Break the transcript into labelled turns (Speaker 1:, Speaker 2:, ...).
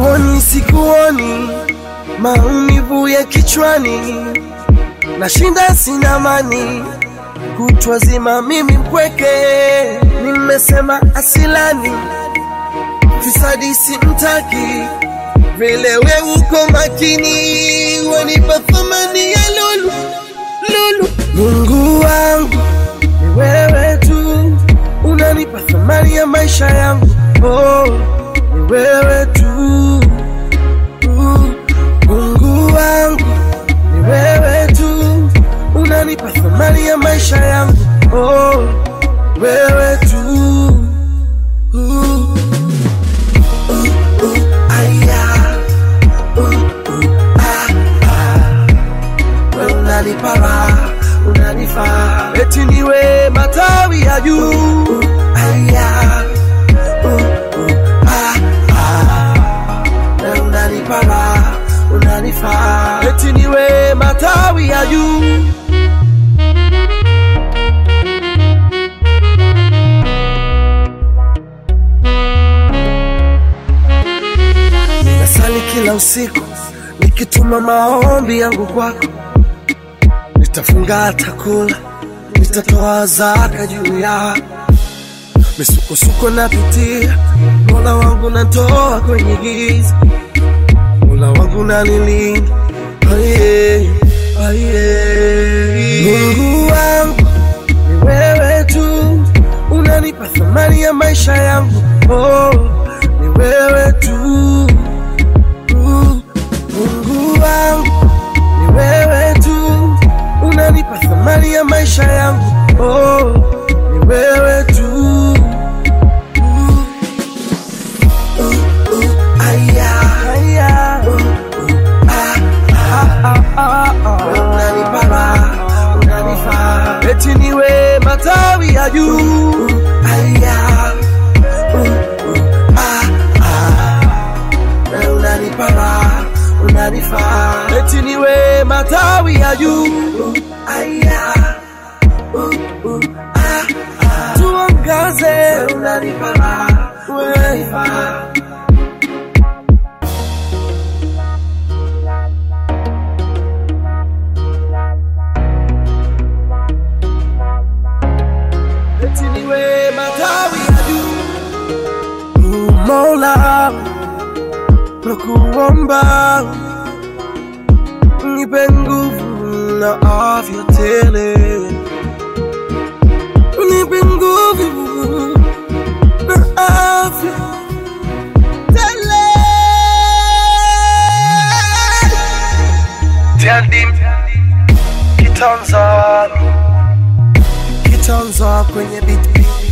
Speaker 1: sikuoni sikuoni maumivu ya kichwani nashinda sina amani kutwa zima mimi mpweke nimesema asilani fisadi simtaki vile we uko makini wanipa thamani ya lulu lulu mungu wangu ni wewe tu unanipa thamani ya maisha yangu oh, ni wewe tu Uh, mungu wangu ni wewe tu unanipa thamani ya maisha yangu oh, wewe tu uh, uh, uh, aya, uh, uh, ah, ah. We unanipa raha, unanifaa eti niwe matawi ya juu aya, uh, uh, ah, ah. We unanipa raha, unanifaa eti niwe matawi ya juu Nasali kila usiku nikituma maombi yangu kwako, nitafunga hata kula, nitatoa zaka juu yako. Misukosuko napitia, Mola wangu natoa kwenye giza, Mola wangu nanilinda, aye, aye. Mungu wangu ni wewe tu, unanipa thamani ya maisha yangu, oh, ni wewe tu Mungu wangu ni wewe tu, unanipa thamani ya maisha yangu, oh, ni wewe tu. Uh, uh, aya, aya, uh, uh, ah, ah, ah, ah, ah. Wewe unanipa raha, unanifaa, eti niwe matawi ya juu. Aya, uh, uh, ah, ah. Wewe unanipa raha, unanifaa, eti niwe matawi ya juu. Aya, uh, uh, ah, ah. Tuangaze, Wewe unanipa raha, unanifaa. eti niwe matawi ya juu. Mungu Mola, nakuomba nipe nguvu na afya tele, nipe nguvu na afya tele. Tiandim kitanza kitanza kwenye beat